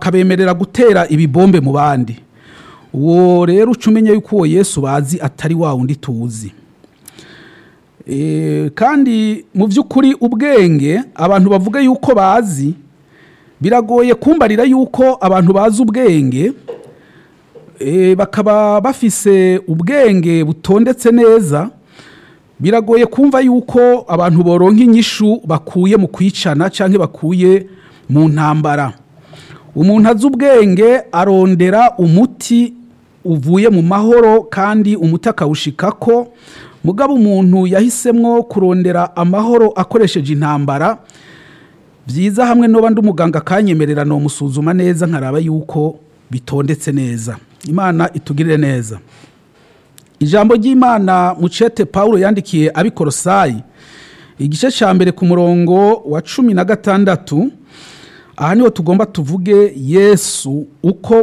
akabemerera gutera ibibombe mu bandi uwo rero uca umenya yuko uwo yesu bazi atari wa wundi tuzi Eh, kandi mu by'ukuri ubwenge abantu bavuga yuko bazi biragoye kumbarira yuko abantu bazi ubwenge eh, bakaba bafise ubwenge butondetse neza biragoye kumva yuko abantu boronka inyishu bakuye mu kwicana cyangwa bakuye mu ntambara umuntu azi ubwenge arondera umuti uvuye mu mahoro kandi umuti akawushikako mugabo umuntu yahisemwo kurondera amahoro akoresheje intambara byiza hamwe n'uba ndi umuganga akanyemerera musuzuma neza nkaraba yuko bitondetse neza imana itugirire neza ijambo ry'imana mucete paul yandikiye abikorosayi igice cya mbere ku murongo wa cumi na gatandatu aha niho tugomba tuvuge yesu uko